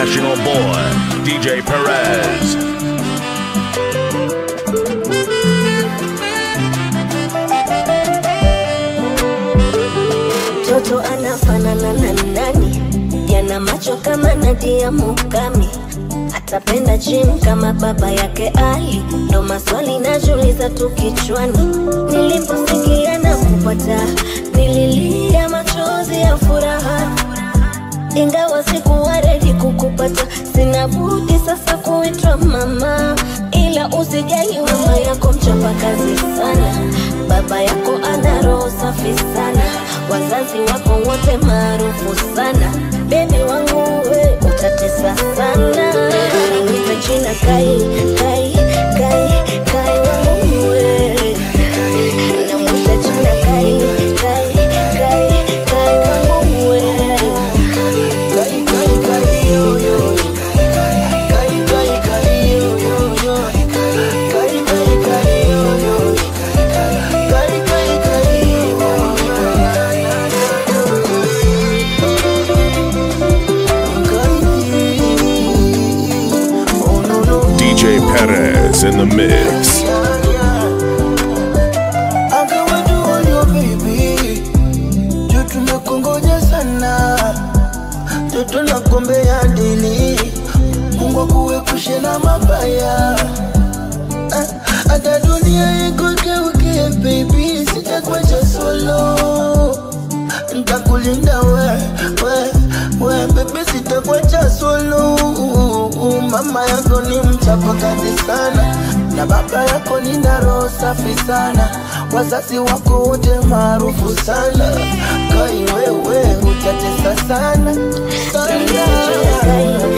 international boy, DJ Perez. mtoto anafanana na nani? Yana macho kama Nadia Mukami, atapenda gym kama baba yake Ali. Ndo maswali najiuliza tu kichwani, niliposikia na kupata, nililia machozi ya furaha ingawa sikuwa redi kukupata, sina budi sasa kuitwa mama, ila usijali, mama yako mchapa kazi sana, baba yako ana roho safi sana, wazazi wako wote maarufu sana, bebi wangu we utatesa sana, niite jina Kai, Kai, Kai, Kai wangu we, namwita jina Kai, Kai, Kai, Kai wangu we. DJ Perez in the mix. juu tumekongoja sana toto na kombe ya dili mungu akuepushe na mabaya Ah, hata dunia ikugeukie baby sitakuacha solo ntakulinda we we we bebe sitakuacha solo mama yako ni mchapa kazi sana na baba yako ni na roho safi sana wazazi wako wote maarufu sana kai wewe utatesa sana sana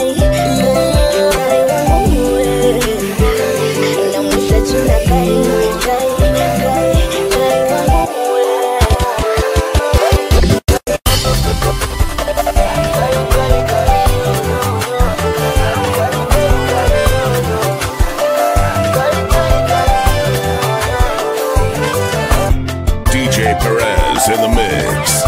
DJ Perez in the mix.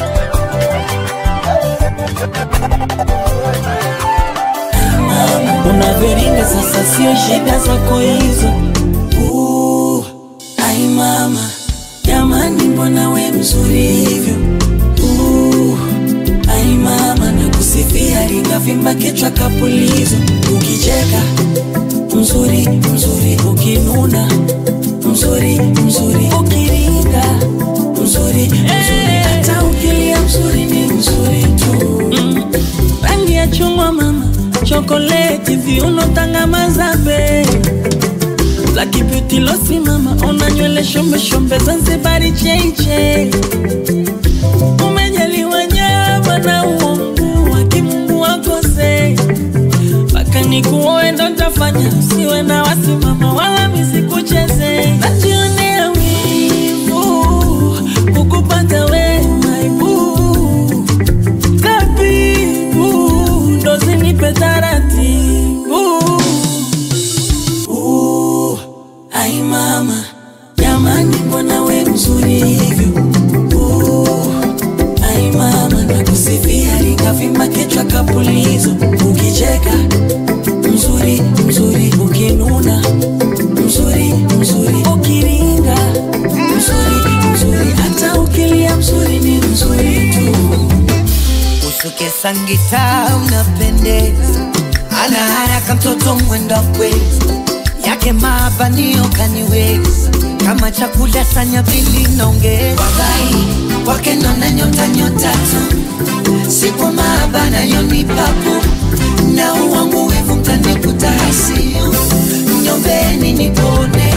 unavyoringa sasa, sio shida zako hizo. Uh, ai mama, jamani, mbona we mzuri hivyo? Uh, ai mama, nakusifia lingavimba kichwa kapulizo. Ukicheka mzuri mzuri, ukinuna mzuri mzuri, ukiringa mzuri mzuri, hata ukilia mzuri ni mzuri tu mm. Rangi ya chungwa mama, chokoleti, viuno, tanga, mazabe Black beauty losi mama, una nywele shombe shombe, Zanzibari cheche Umejaliwa nyama na uungu wa kimungu wakose mpaka nikuoe ndo ntafanya, usiwe na wasimama wala misikucheze. Najionea wivu kukupata we maibu tabibu ndo zinipe taratibu. Uh, ai mama, jamani, mbona we mzuri hivyo? Uh, ai mama, nakusifia likavimba kichwa kapulizo. Ukicheka mzuri mzuri, ukinuna mzuri mzuri, ukiringa mzuri mzuri, hata ukilia mzuri ni mzuri tu. usuke sangita unapendeza ana haraka mtoto mwenda kwezi yake mabanio kaniweza kama chakula sanya pili naongeza wagai kwake nona nyota nyota tu siku maabana yonipapu na uwangu wivu mtanikuta hasio nyombeni nipone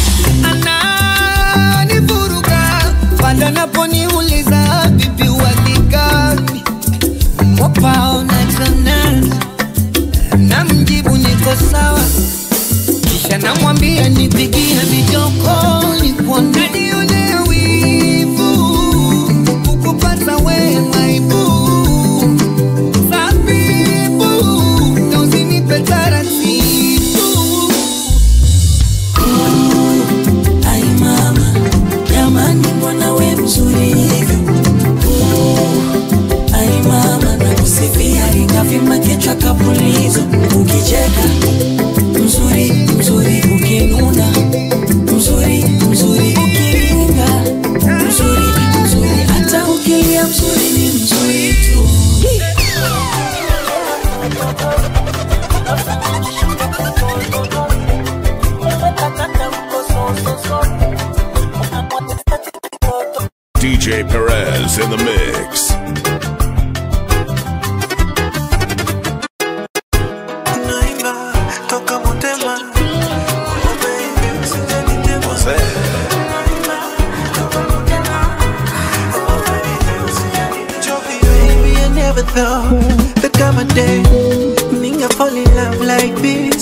ananivuruga panda naponiuliza vipi walikani wapaona jana na mjibu niko sawa kisha namwambia nipigie mijoko nikuonanionea wivu kukupata we maibu sabibu na usinipe taratibu Ai mama, jamani, mbona we mzuri hivyo? Uh, ai mama, nakusifia likavimba kichwa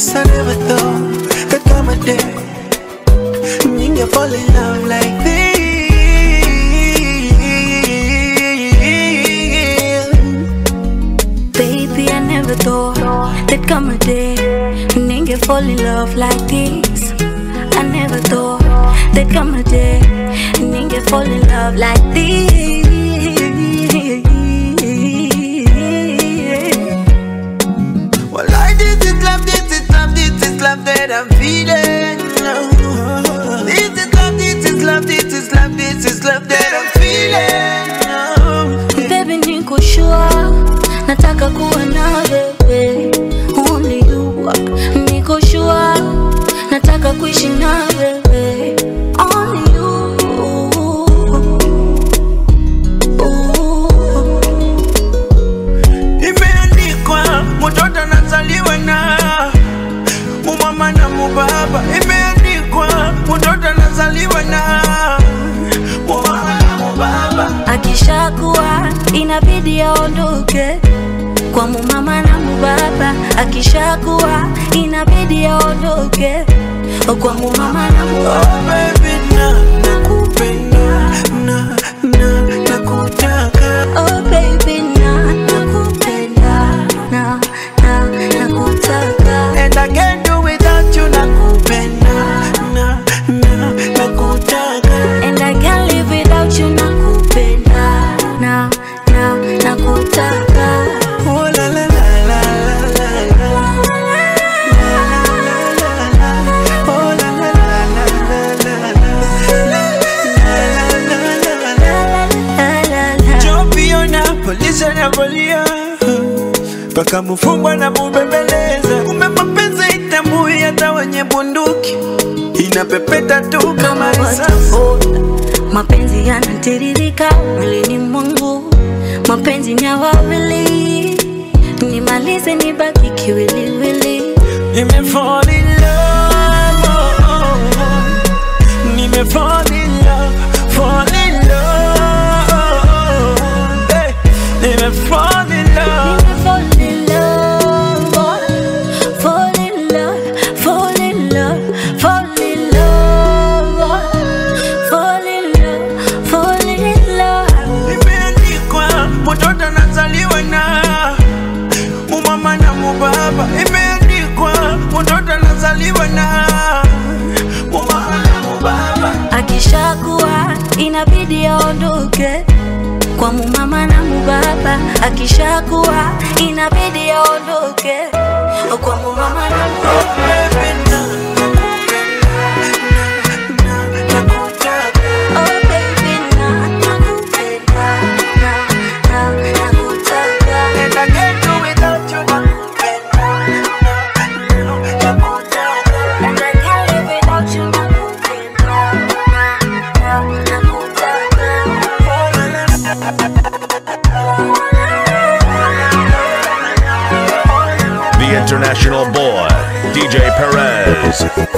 Cause I never thought that come a day Ninge fall in love like this Baby, I never thought there'd come a day Ninge fall in love like this I never thought there'd come a day Ninge fall in love like this Well, I this is love, this is love, this is love that I'm feeling. This is love, this is love, this is love, this is love that I'm feeling. Baby, niko sure nataka kuwa na wewe Only you Niko sure nataka kuishi na wewe Only you Imeandikwa mtoto anazaliwa na mumama na mubaba. Imeandikwa mtoto anazaliwa na mumama na mubaba. Akishakuwa inabidi aondoke kwa mumama na mubaba. Akishakuwa inabidi aondoke kwa mumama na mubaba. Oh baby, na nakupenda na na nakutaka. Oh baby, na nakupenda na na nakutaka. And I can't do without you nakupenda na na nakutaka And I can't live without you nakupenda na na nakutaka. Oh la la la la la la la Oh la la la la la la la La la la. Jopiona polisi anapolia mpaka mfungwa na mubembeleza. Kumbe mapenzi itambui hata wenye bunduki, inapepeta tu kama kama risasi. waterfall. Mapenzi yanatiririka mwilini mwangu, mapenzi ni ya wawili, nimalize nibaki kiwiliwili. Nime fall in love, oh, oh, oh. Nime fall in love, fall in love, oh, oh. Hey, Nime fall in love. Nime fall in love, oh. fall in love, fall in love, fall in love, oh. fall in love, fall in love. Imeandikwa mtoto anazaliwa na mumama na mubaba. Imeandikwa mtoto anazaliwa na mumama na mubaba. Akishakuwa inabidi aondoke kwa mumama na mubaba. Akishakuwa inabidi aondoke kwa mumama na mubaba. Baby, na nakupenda, na nakutaka. Oh baby, na nakupenda, na na nakutaka. And I can't do without you, nakupenda, na nakutaka. And I can't live without you, nakupenda, na na nakutaka. The international boy, DJ Perez.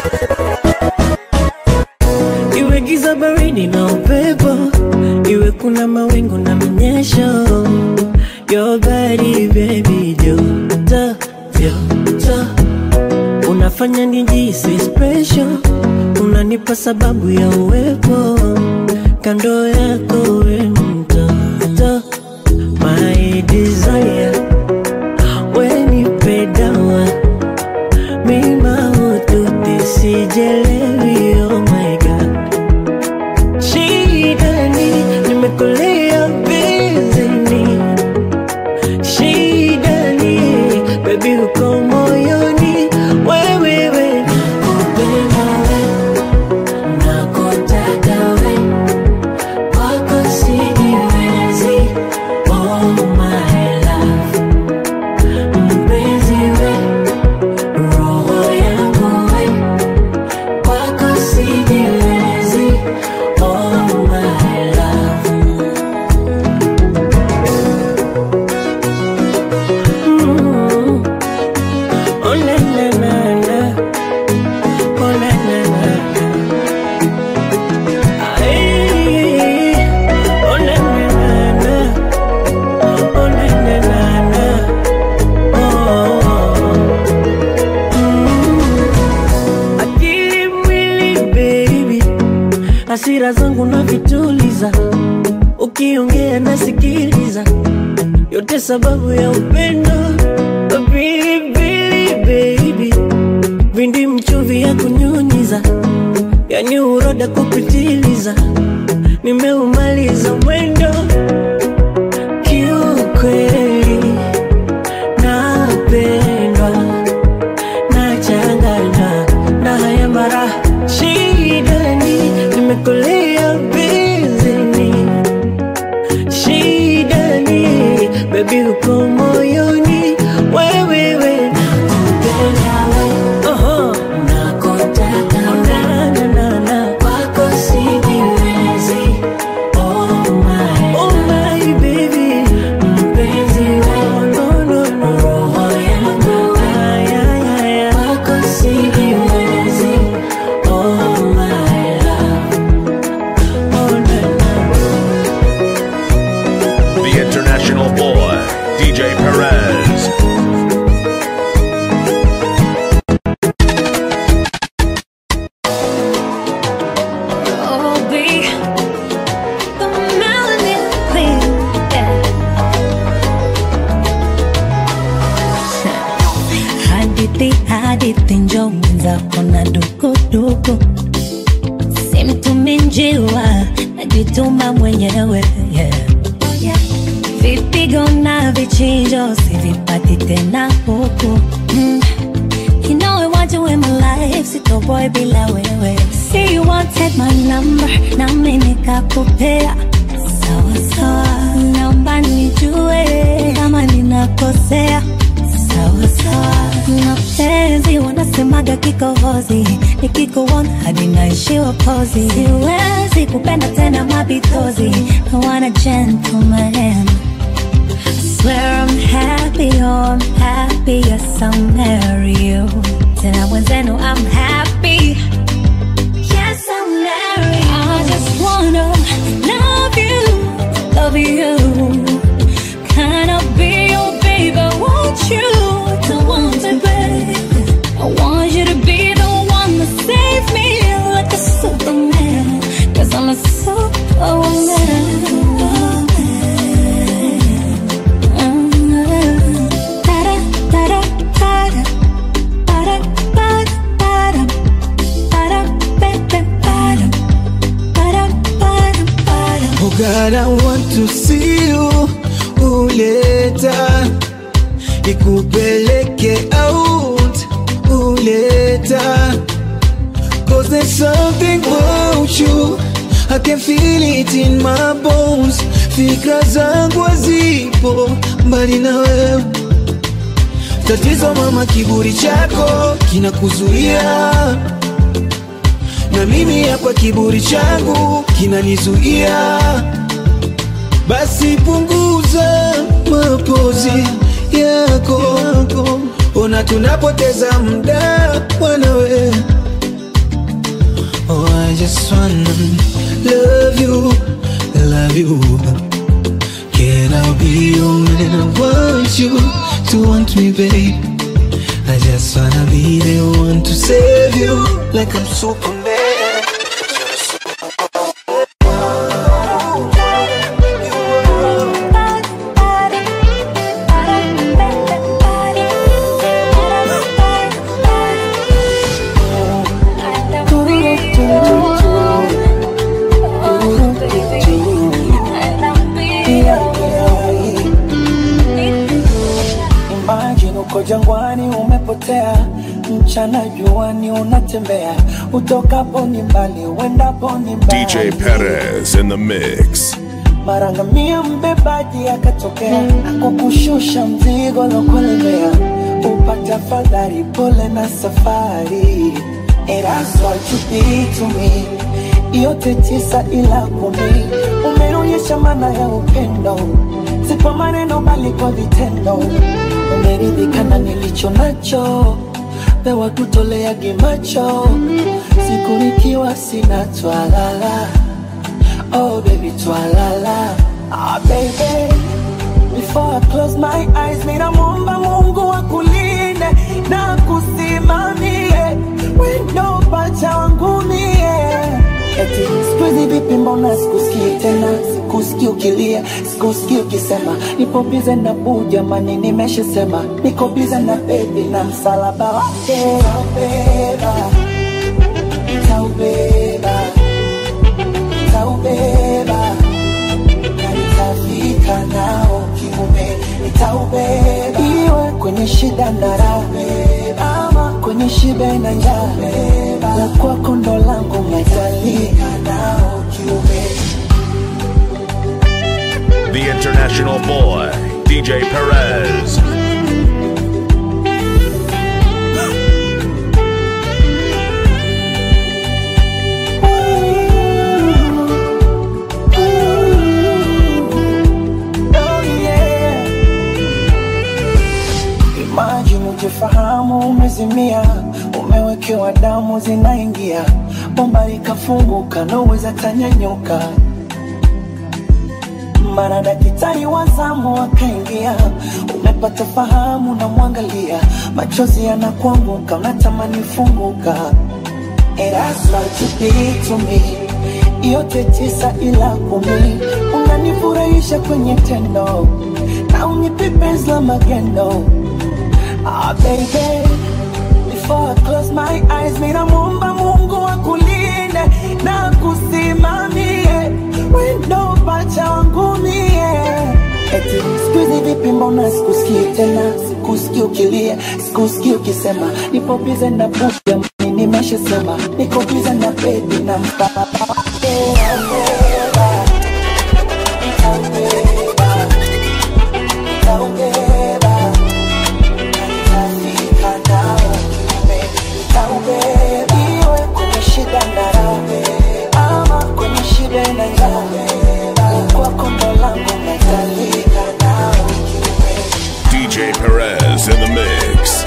iwe giza baridi na upepo iwe kuna mawingu na mnyesho your body baby joto joto unafanya nijisi special unanipa sababu ya uwepo kando yako we mtoto my desire wenipe dawa mima ututi sijelewi oh my god shidani nimekulia bizini shidani bebi uko moyoni wewewe nakupenda we nakutaka we kwako sijiwezi oh my love mpenzi we roho yangu we kwako hasira zangu na vituliza, ukiongea nasikiliza, yote sababu ya upendo. Pilipili baby, vindi mchuvi ya kunyunyiza, yani uroda kupitiliza, nimeumaliza mwendo kiukweli, napendwa nachanganywa na haya mara shidani, nimekulia bizini shidani, bebi uko moyoni wewewe nakupenda we Oho. nakutaka na, na, na, na. kwako sijiwezi oh my, oh my baby mpenzi we no, no, no. roho yangu we kwako sijiwezi oh my love oh na, na. The international boy, DJ Perez. Oh, be the melanin queen. Yeah. hadithi hadithi njo mwenzako na dukuduku simtumi njiwa najituma mwenyewe yeah. vipigo na vichinjo sivipati tena huku mm. You know I want you in my life, sitoboy bila wewe. See you wanted my number, nami nikakupea. Sawa sawa, naomba nijue kama ninakosea. Sawa sawa, mapenzi wanasemaga kikohozi, nikikuona hadi naishiwa pozi. Siwezi kupenda tena mabitozi, I want a gentleman. Swear I'm happy, oh I'm happy, yes I'll marry you. Tena mwenzenu I'm happy, yes I'll marry you. I just wanna love you, love you. Can I be your baby? Want you to want me, babe? I want you to be the one to save me like a superman. Cause I'm a superwoman. Oh God, I want to see you uleta nikupeleke out uleta Cause there's something about you I can feel it in my bones Fikra zangu hazipo mbali na wewe Tatizo mama, kiburi chako kinakuzuia na mimi hapa kiburi changu kinanizuia, basi punguza mapozi yako, ona tunapoteza muda mwanawe. Oh, I just wanna love you, love you. Can I be your man? I want you to want me, babe. I just wanna be the one to save you like I'm Superman. Imagine uko jangwani umepotea, mchana juani unatembea, utokapo ni mbali, uendapo ni mbali. DJ Perez in the mix. Mara ngamia mbebaji akatokea, akukushusha mzigo lokulemea, upata fadhari, pole na safari. And that's what you did to me, yote tisa ila kumi, umeonyesha maana ya upendo, si kwa maneno bali kwa vitendo. Umeridhika na nilicho nacho, pewa kutolea gimacho, siku nikiwa sina twalala Oh baby, twalala Ah baby Before I close my eyes Mina muomba Mungu akulinde Na kusimamie Wendo pacha wangu mie Eti siku vipi mbona sikusikii tena sikusikii ukilia sikusikii ukisema nipo bize na buu jamani nimeshasema niko bize na bebi na msalaba wake taubeba taubeba taubeba na nitafika nao kiume nitaubeba iwe kwenye shida na raha ama kwenye shibe na njaa la kwako ndo langu metalika nao kiume The international boy, DJ Perez. Oh, yeah. Imagine ujifahamu umezimia, umewekewa damu zinaingia, bomba likafunguka, naweza tanyanyuka. Mara daktari wa zamu akaingia, umepata fahamu, namwangalia, machozi yanakuanguka, unatamani funguka. And that's what you did to me. Yote tisa ila kumi, unanifurahisha kwenye tendo na unipe penzi la magendo. Ah, baby, before I close my eyes, mina muomba Mungu akulinde na kusimamie wendo pacha wangu mie. Eti siku hizi vipi, mbona sikusikii tena, sikusikii ukilia, sikusikii ukisema nipo bize na buja mimi nimeshasema niko bize na baby na mpaka iwe kwenye shida na raha ama kwenye shida na njaa kwako ndo langu metalika nao DJ Perez in the mix.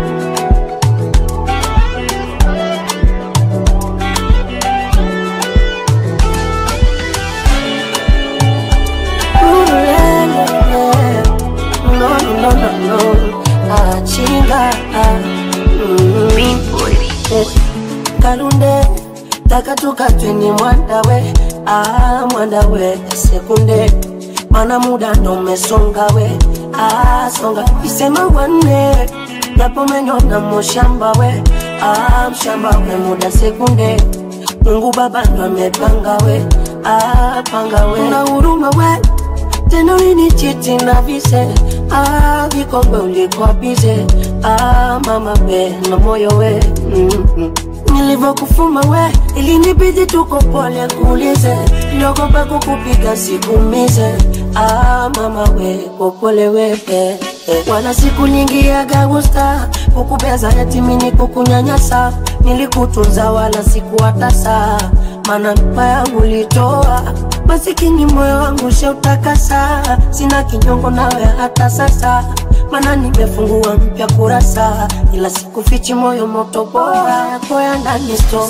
No, no, no, no, no. Achinga. Mm. Kalunde taka tukatweni mwandawe ah, mwandawe sekunde mana muda ndo umesonga we ah, songa isema wanne japo menyona mushamba we ah, mshamba we muda sekunde Mungu baba ndo amepanga we ah, panga we na huruma we tena ulinichiti na vise ah, vikombe ulikuwa bize ah, mama we na moyo we mm-hmm. nilivyokufuma we ilinibidi tuko pole kuulize niogopa kukupiga sikumize ah, mama we popole we eh, eh. wala siku nyingi ya gagusta kukubeza yatimini kukunyanyasa nilikutunza wala sikuwatasa mana mpa yangu ulitoa masikini moyo wangu sheutakasa sina kinyongo nawe hata sasa mana nimefungua mpya kurasa ila sikufichi moyo moto bora yako ya ndani sto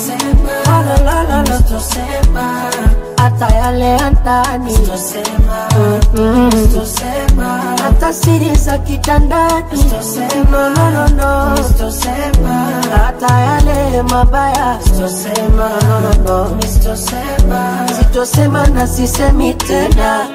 hata yale ya ndani Mm, mm. hata siri za kitandani no, no, no, no. hata yale mabaya no, no, no, no. sitosema na sisemi tena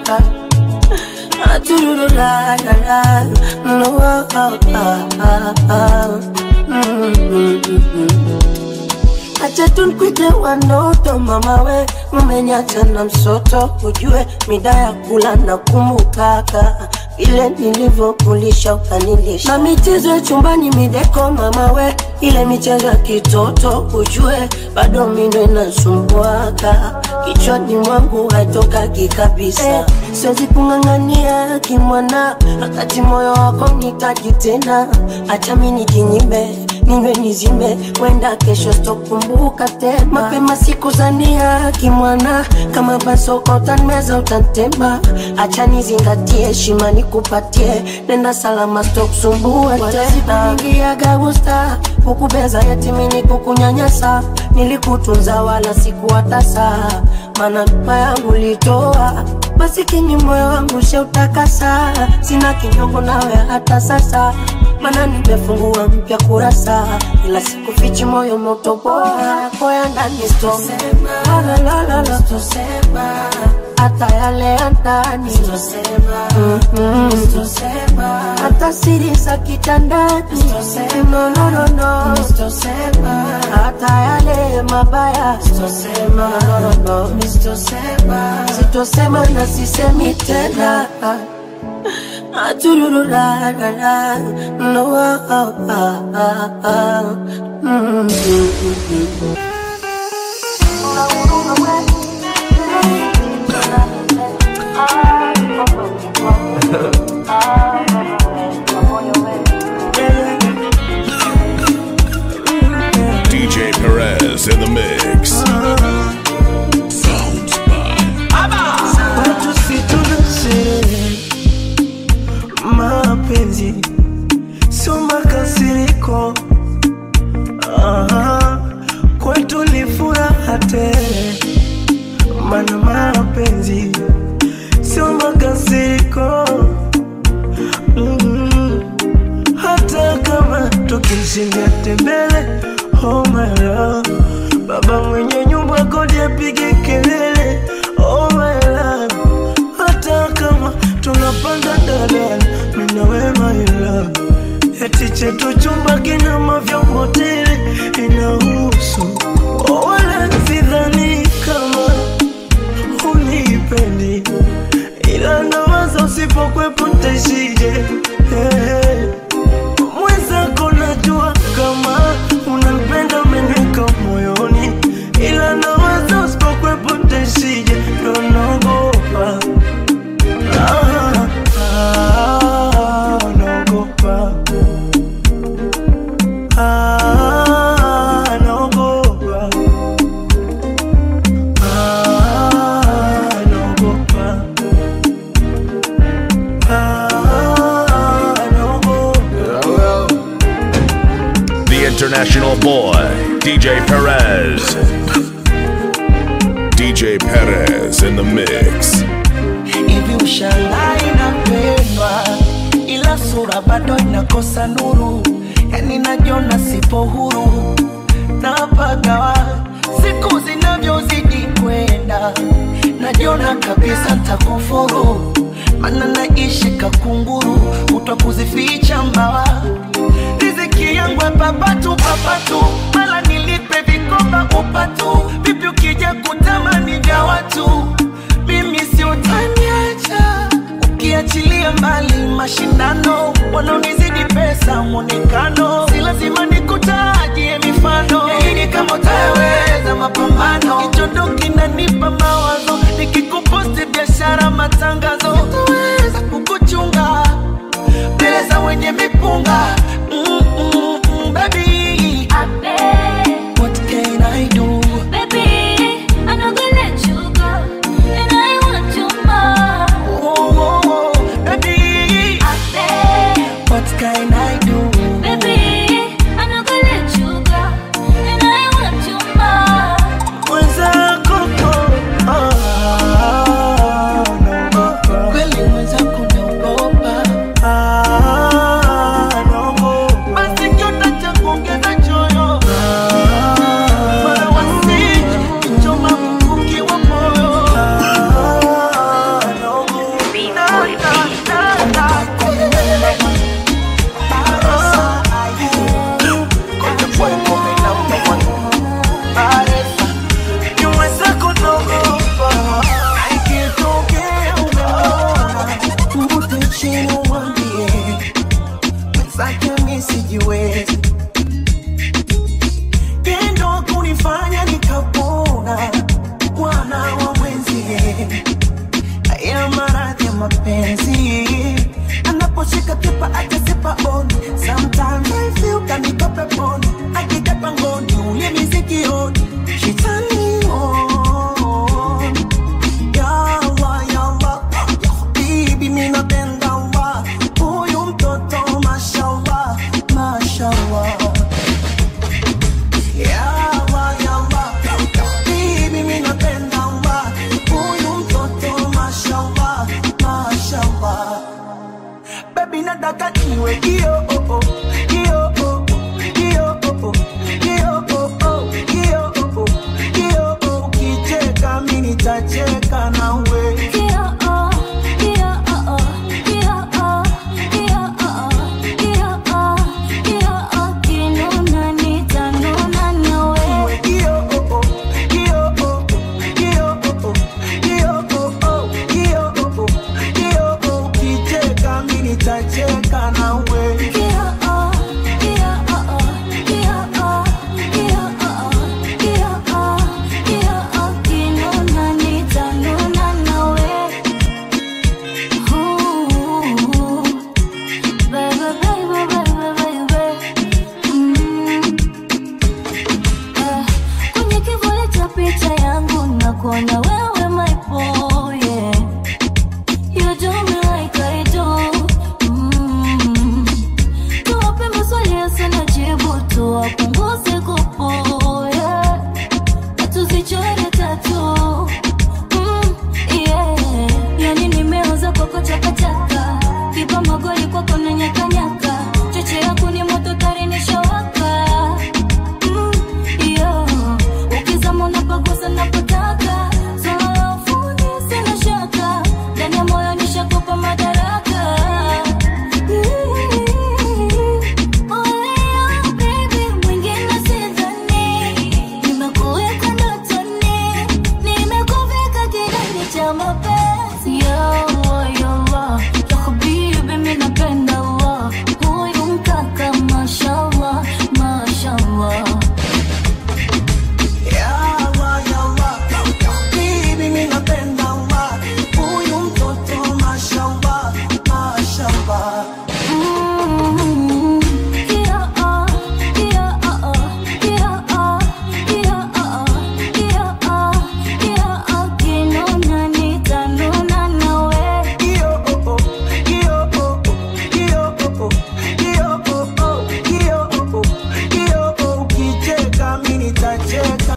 Aturururarara. No, ah, ah, ah, ah. Mm, mm, mm, mm. Acha tunkwite wanoto mama we umeniacha na msoto ujue mida ya kula na kumbukaka ile nilivyokulisha ukanilisha na michezo ya chumbani mideko mama we ile michezo ya kitoto ujue bado mindo inasumbuaka kichwani mwangu haitokaki kabisa eh, siwezi kung'ang'ania kimwana wakati moyo wako nitaji tena acha mi nijinyime ninywe nizime wenda kesho sitokumbuka tena mapema siku zania kimwana kama basoko utanmeza utantema acha nizingatie heshima nikupatie nenda salama sitokusumbua tena nyingiaga gusta kukubeza yatimini kukunyanyasa nilikutunza wala sikuwatasa mana mpa yangu litoa masikini moyo wangu sheutakasa sina kinyongo nawe hata sasa mana nimefungua mpya kurasa, ila siku fichi moyo moto bora koya ndani sitosema, la la la la sitosema, hata yale ya ndani sitosema, mm sitosema, hata siri za kitandani sitosema, no no no sitosema, hata yale mabaya sitosema, no no no sitosema, sitosema na sisemi tena. Aturururarara, no, ah, ah, ah, ah, mm, mm, mm. DJ Perez in the mix. Sounds Watu si tunasherehe mapenzi, sio makasiriko. Aha, kwetu ni furaha tele, mana mapenzi sio makasiriko. Mm, hata kama tukishinda tembele, oh my love, baba mwenye nyumba kodi apige kelele, oh my love, hata kama tunapanda dadala, mimi na wewe my love, eti chetu chumba kina mavyombo tele, inahusu oh, wala sidhani kama unipendi, ila nawaza usipokwepo ntaishije hey. Mwenzako najua kama unanipenda umeniweka moyoni, ila nawaza usipokwepo ntaishije, ndo naogopa Ah, ah, naogopa Ah, naogopa Ah, naogopa Ah, naogopa The international boy, DJ Perez. DJ Perez in the mix. hivi ushangaa inapendwa ila sura bado inakosa nuru yani najiona sipo huru napagawa siku zinavyozidi kwenda najiona kabisa ntakufuru mana naishi kakunguru utwa kuzificha mbawa riziki yangu ya papatu papatu mala nilipe vikoba upatu vipi ukija kutamani vya watu mimi si utaniacha ukiachilia mbali mashindano wanaonizidi pesa mwonekano si lazima nikutajie mifano yaini kama utaweza mapambano kichondo kinanipa mawazo nikikuposti biashara matangazo sitaweza kukuchunga mbele za wenye mipunga mm, mm, mm, baby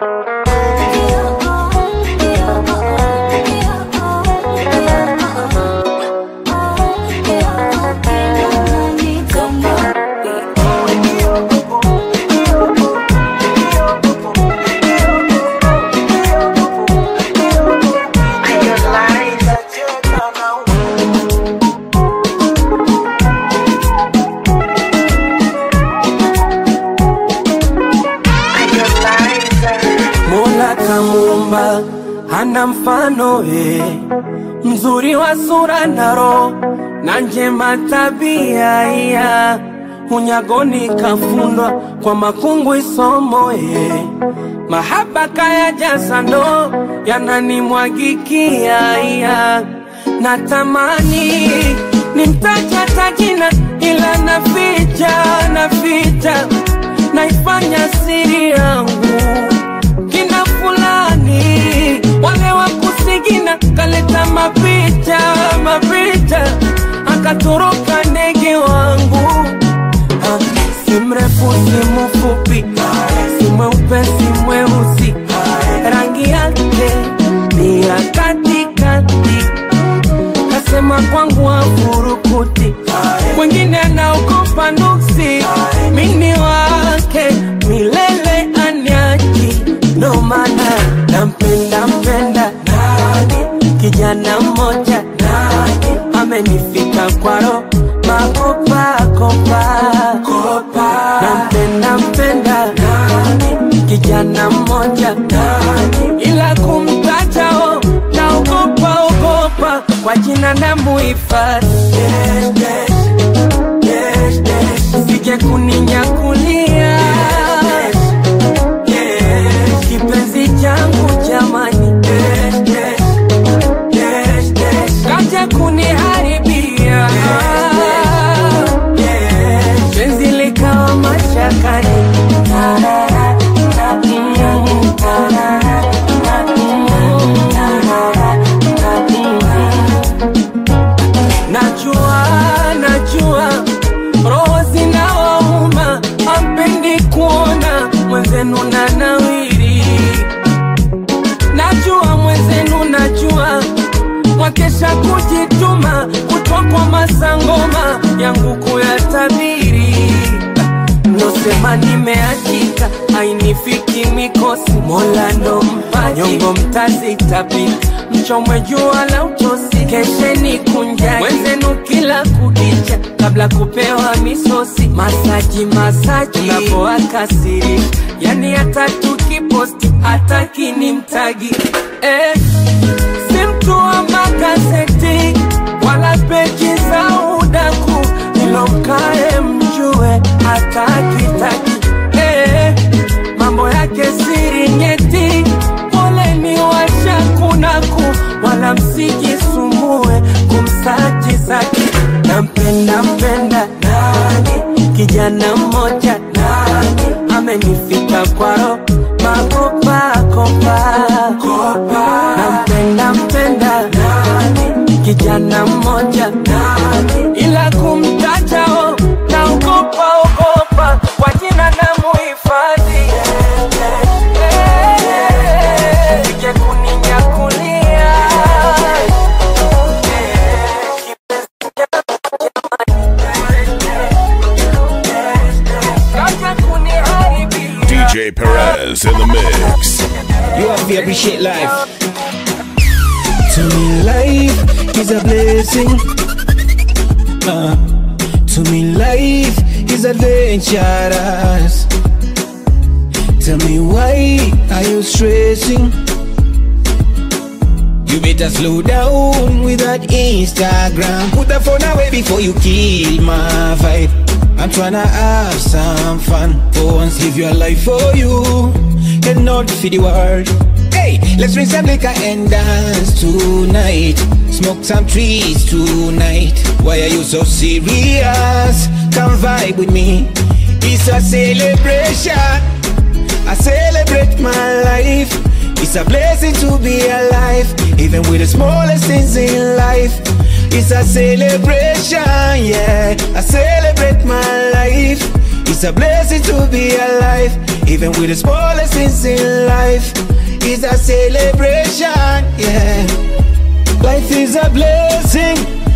Mola kamuumba hana mfano eh, mzuri wa sura na roho na njema tabia iya unyagoni kafundwa kwa makungu isomo eh, mahaba kaya jasa ndo yananimwagikia iya natamani nimtaja tajina ila naficha naficha naifanya siri yangu kina fulani wale wa kusigina kaleta mapicha mapicha akatoroka ndege wangu Ah, si mrefu si mfupi si mweupe si mweusi rangi yake ni ya katikati kasema kwangu afurukuti mwingine anaogopa nuksi mini wake milele anyaji ndo maana nampenda mpenda kijana mmoja amenifika kwaro makopakopa nampenda mpenda kijana mmoja ila kumtatao naogopa ogopa kwa jina na muhifadhi sije kuninyakulia kipenzi changu jamani kaja kuniharibia penzi likawa mashakani najua najua roho zinawauma ampendi kuona mwenzenu na nawiri najua mwenzenu najua mwakesha kujituma kutwa kwa masangoma yangu kuyatabiri nosema nimeachika ainifiki mikosi mola ndo mpaji nyongo mtazitapita mchomwe jua la utosi kesheni kunjani mwenzenu kila kukicha kabla kupewa misosi masaji masaji unapoakasiri yani hata tukiposti hataki ni mtagi eh, si mtu wa magazeti wala peji za udaku ilomkae mjue hatakitaki eh, mambo yake siri nyeti poleni washakunaku wala msijisumbue kumsaji zaki nampenda mpenda nani kijana mmoja nani amenifika kwaro makopakopa nampenda mpenda nani kijana mmoja nani ila kumtajao naogopa ogopa kwa jina na muhifadhi sije kuninyakulia kaja kuniharibia DJ Perez in the mix. You have to appreciate life. To me, life is a blessing. Uh, to me, life is adventurous. Tell me why are you stressing? You better slow down with that Instagram. Put the phone away before you kill my vibe. I'm tryna have some fun. For once, live your life for you and not for the world. Hey, let's drink some liquor and dance tonight. Smoke some trees tonight. Why are you so serious? Come vibe with me. It's a celebration. I celebrate my life. It's a blessing to be alive, even with the smallest things in life. It's a celebration, yeah. I celebrate my life. It's a blessing to be alive, even with the smallest things in life. It's a celebration, yeah. Life is a blessing,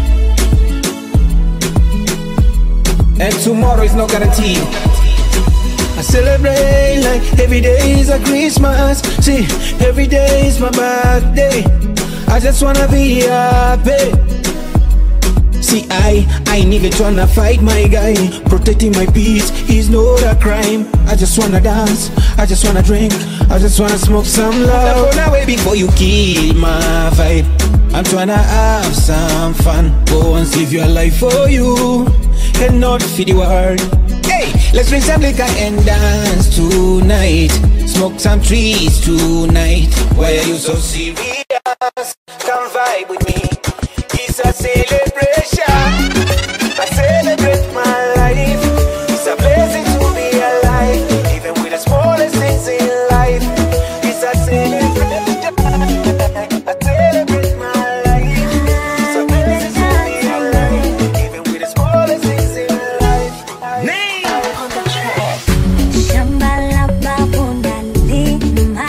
and tomorrow is not guaranteed. I celebrate like every day is a Christmas. See, every day is my birthday. I just wanna be happy. See, I, I ain't even tryna fight my guy. Protecting my peace is not a crime. I just wanna dance, I just wanna drink, I just wanna smoke some love. Phone away before you kill my vibe. I'm tryna have some fun. Go and save your life for you, and not for the world. Hey, let's drink some liquor and dance tonight. Smoke some trees tonight. Why are you so serious? Come vibe with me. It's a celebration. I celebrate my life. It's a blessing to be alive, even with the smallest things in life. It's a celebration. I celebrate my life. It's a blessing to be alive, even with the smallest things in life. Shamba la babu nalima,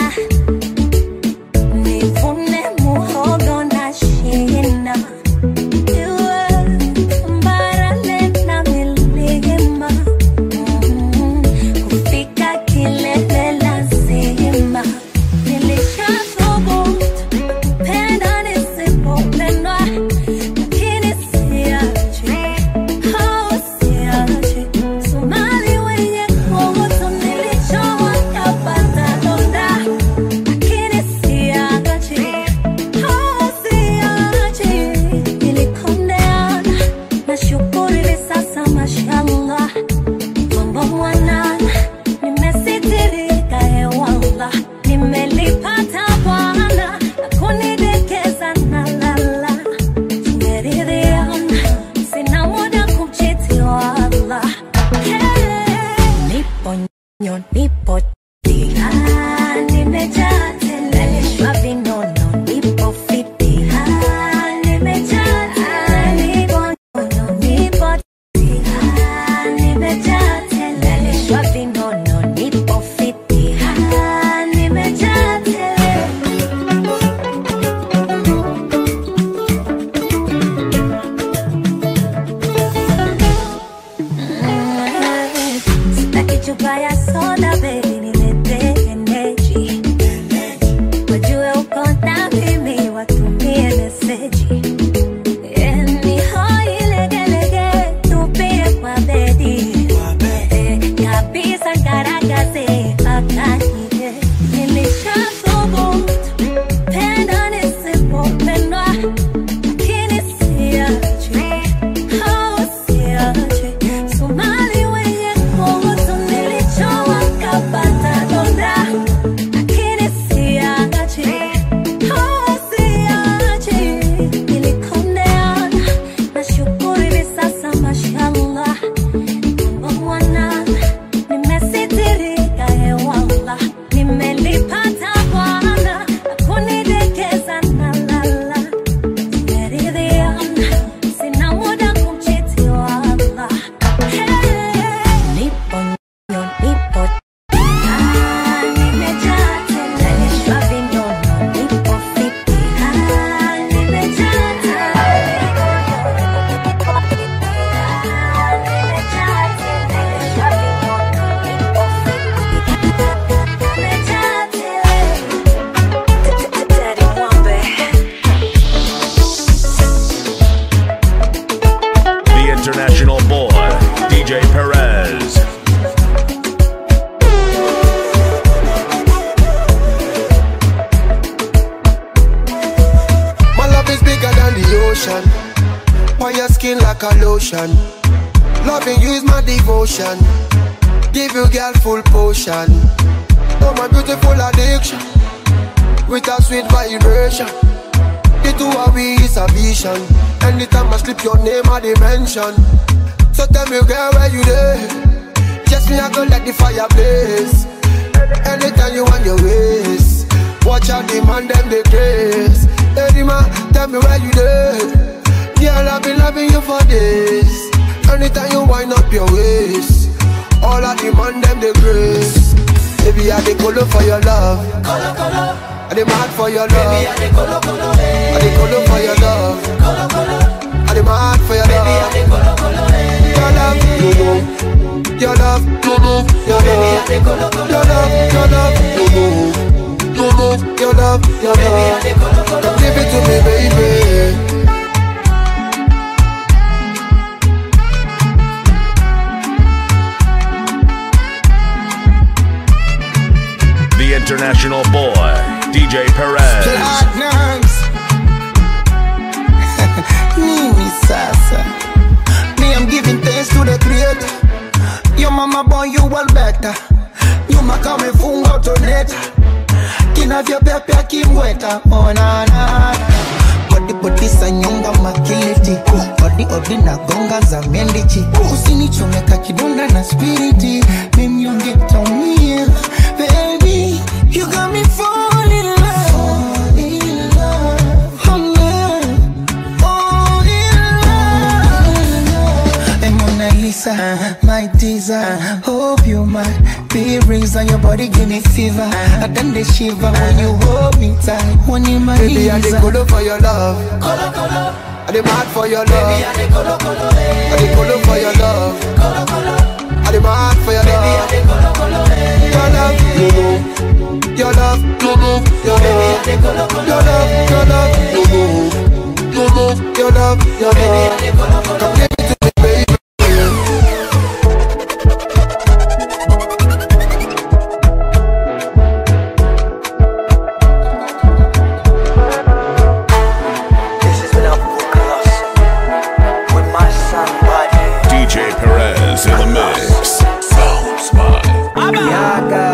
nivune muhogo na shina. Iwe barale na milima, mm, kufika kilele lazima. Nilishathubutu kupenda nisipopendwa, lakini siachi, oh, siachi. Somali wenye kuhusu nilichowa kapata donda, lakini siachi, oh, siachi. Nilikondeana, nashukuru hivi sasa mashallah. Mambo mwanana, nimesitirika hewala. Nimelipata Bwana, na kunidekeza nalala. Tumeridhiana, sina muda kumchiti wala. Nipo nyo, nipo tia, nimejaa tele, nalishwa vinono, nipo fiti, ah, nimejaa tele, nipo nyo, nipo tia, nimejaa tele, nalishwa vinono, nipo fiti, ah, nimejaa tele. Sitaki chupa ya soda baby, niletee energy. Wajue uko na mimi, watumie meseji. Eh, ni hoi legelege, tupie kwa bedi. Eh, kabisa ngaragaze, akanyige. Nilishathubutu, penda nisipopendwa, lakini siachi. Oh, siachi. Somali wenye kuhusu nilichowa kapata donda, lakini siachi. Oh, siachi. Nilikondeana, nashukuru hivi sasa mashallah. Mambo mwanana, nimesitirika hewala. Nimelipata Bwana, na kunidekeza nalala. Tumeridhiana, sina muda kumchiti wala. Nipo nyo, nipo Ah, nimejaa tele, nalishwa vinono, nipo fiti. Ah, nimejaa tele, nipo fiti. Ah, nimejaa tele, nalishwa vinono, nipo fiti. Nimejaa tele. Daddy Mwambe. The international boy, DJ Perez. My love is bigger than the ocean. On your skin like a lotion. Loving you is my devotion. Give you girl full potion. Oh my beautiful addiction. With a sweet vibration. The two of we is a vision. Anytime I slip your name I dimension. So tell me girl where you there? Just me I go let the fire blaze. Anytime you want your ways. Watch out demand them the grace. Hey man, tell me where you there? Girl I've been loving you for days. Anytime you wind up your waist. All of the man them the grace. Baby, I the color for your love. Color, color. I the mad for your love. Baby, I the color, color. I the color for your love. Color, color. I the mad for your love. Baby, I the color, color. Your love, you know. Your love, you know. Your love, Baby, I the color, color. Your love, your love, you know. You know. Your love, your love. Baby, I the color, color. Come give it to me, baby. The international boy, DJ Perez. Platinums. Nini sasa? Me, I'm giving thanks to the creator. Your mama born you well better. Nyuma kama ifunga utoneta. Kinavyopepea kimweta. Oh, na, na. Body body sa nyonga makiliti Odi odi na gonga za mendichi Usinichomeka kidonda na spiriti Mimyonge taumia Baby, you got me falling in love Fall in love Oh, yeah. Fall in love And Mona Lisa, my teaser Hope you might be reason Your body give me fever I done the shiver when you hold me tight When you my Baby, I the color for your love. Color, color. I the mad for your love. Baby, I the color, color. I the color for your love. Color, color. I the mad for your love. Baby, I the color, color. Your love, you know. Your love, you know. Your love, your love, your love, you know. You know. Your love, your love. Come give it to me, baby. DJ Perez in the mix. Sounds mine.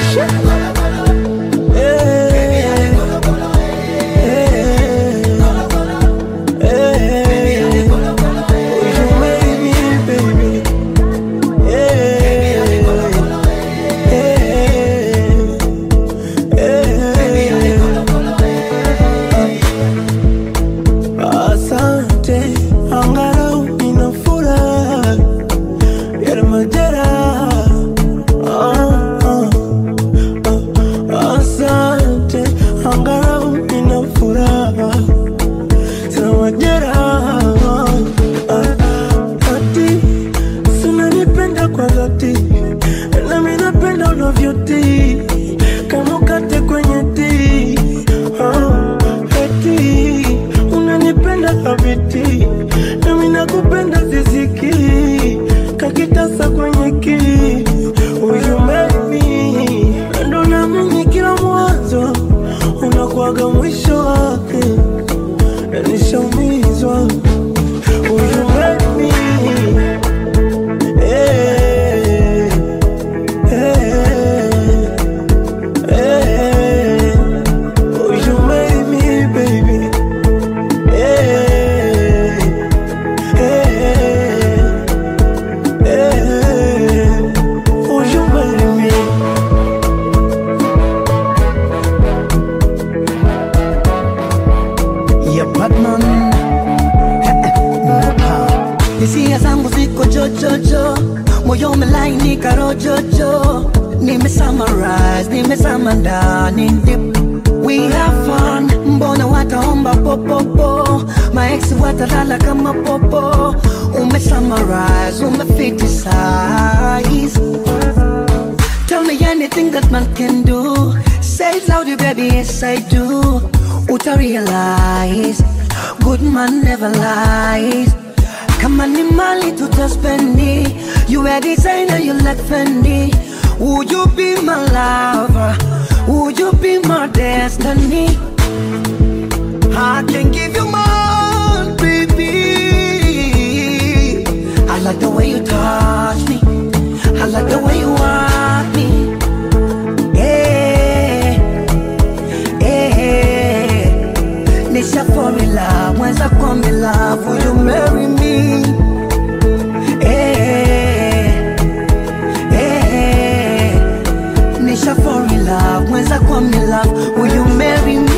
Asante, angalau nina furaha yale majeraha. Ah, ah, ah. Asante, angalau nina furaha sina majeraha. Ah, ati sinanipenda kwa dhati, nami napenda unavyotii kama ukate kwenye tii Ah, eti unanipenda kabiti nami nakupenda ziziki kakitasa kwenye ki uyumemi ndo namini kila mwanzo unakuwaga mwisho wake nishaumizwa uyumemi eh, eh, eh. Oh, you made me, baby. Hey, hey, hey. Oh, you made me. Yeah, Batman. Hisia zangu ziko jojojo, moyo umelainika rojojo, nime summarize, nimezama ndani deep. We have fun, mbona wataomba popopo, maex watalala kama popo, ume summarize, ume fitisize. Tell me anything that man can do. Say it loudly, baby, yes I do. Uta realize, good man never lies. Kama ni mali tutaspendi, you a designer, you like Fendi. Would you be my lover? Would you be my destiny? I can give you more, baby. I like the way you touch me. I like the way you want me. Yeah, yeah. Nisha fall in love, once I come in love, will you marry me? Yeah, yeah. Nisha fall in love, once I come in love, will you marry me?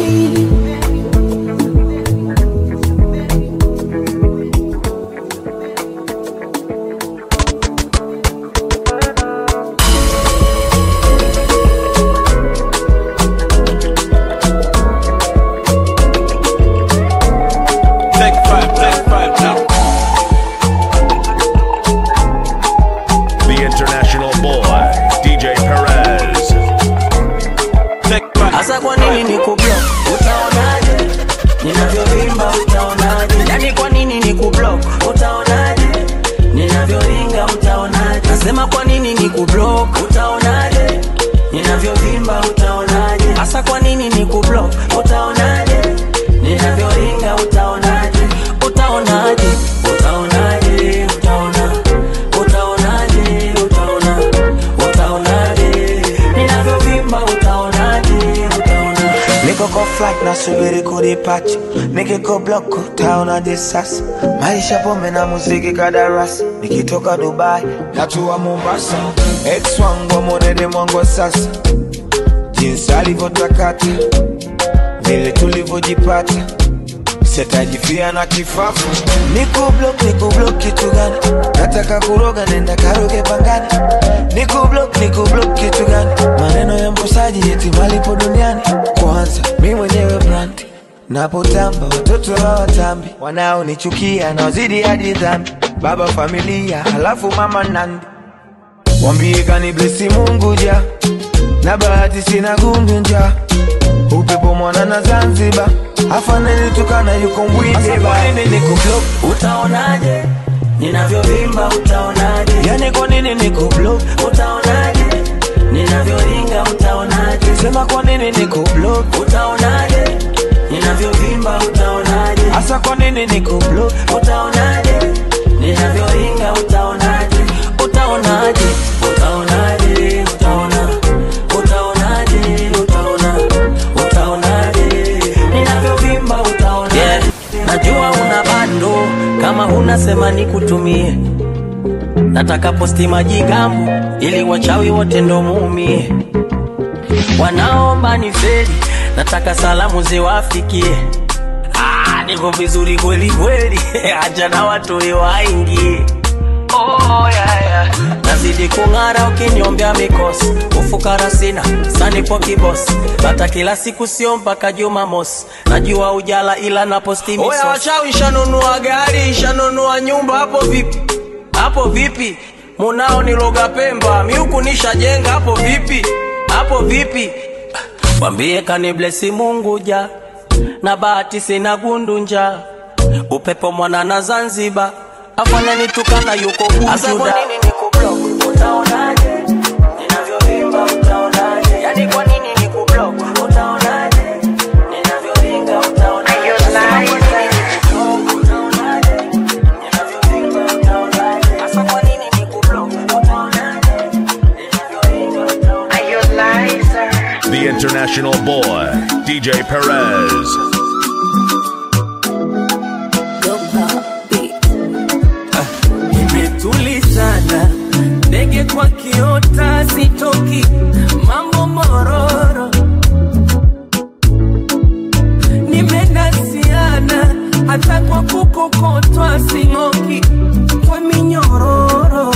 ninavyovimba utaonaje hasa kwa nini ni kublock utaonaje ninavyoringa utaonaje utaonaje utaonaje utaona utaonaje utaona utaonaje ninavyovimba utaonaje utaona Niko kwa flight nasubiri kudipacha, nikiko block utaonaje sasa? Maisha pombe na muziki kadarasi, nikitoka Dubai natua Mombasa. Ex wangu amwonede mwangu wa sasa, jinsi alivyotakata, vile tulivyojipata sitajifia na kifafu. Niko block, niko block kitu gani? Nataka kuroga, nenda karoge pangani. Niko block, niko block kitu gani? Maneno ya mkosaji eti malipo duniani. Kwanza mi mwenyewe brand napotamba, watoto hawatambi, wanaonichukia naozidi hadi dhambi. Baba familia, halafu mama nandi, wambie kani blesi Mungu ja na bahati sina gundu nja upepo mwana na Zanzibar afaneni tukana yuko mbwinde ba niko block utaonaje ninavyovimba utaonaje yani kwa nini niko block utaonaje ninavyoringa utaonaje sema kwa nini niko block utaonaje ninavyovimba utaonaje hasa kwa nini niko block utaonaje ninavyoringa utaonaje utaonaje utaonaje utaona utaonaje utaona utaonaje ninavyovimba utaonaje yeah. najua una bando kama unasema nikutumie nataka posti majigambo ili wachawi wote ndo muumie wanaomba ni feri nataka salamu ziwafikie Ah, niko vizuri kweli kweli acha na watu waingie oh, yeah, yeah. nazidi kung'ara ukinyombea mikosi ufukara sina sanipo kibosi hata kila siku sio mpaka jumamosi najua ujala ila naposti oya wachawi shanunua gari shanunua nyumba hapo vipi hapo vipi munao niloga pemba miuku nishajenga hapo vipi hapo vipi wambie kaniblesi mungu ja na bahati sina gundu upepo mwana na zanzibar afananitukana yuko bujuda utaonaje ninavyovimba utaonaje yani kwa nini nikublock utaonaje ninavyoringa utaonaje The international boy, DJ Perez. nimetulizana ndege kwa kiota sitoki mambo mororo nimenasiana hata kwa kukokotwa sing'oki kwa minyororo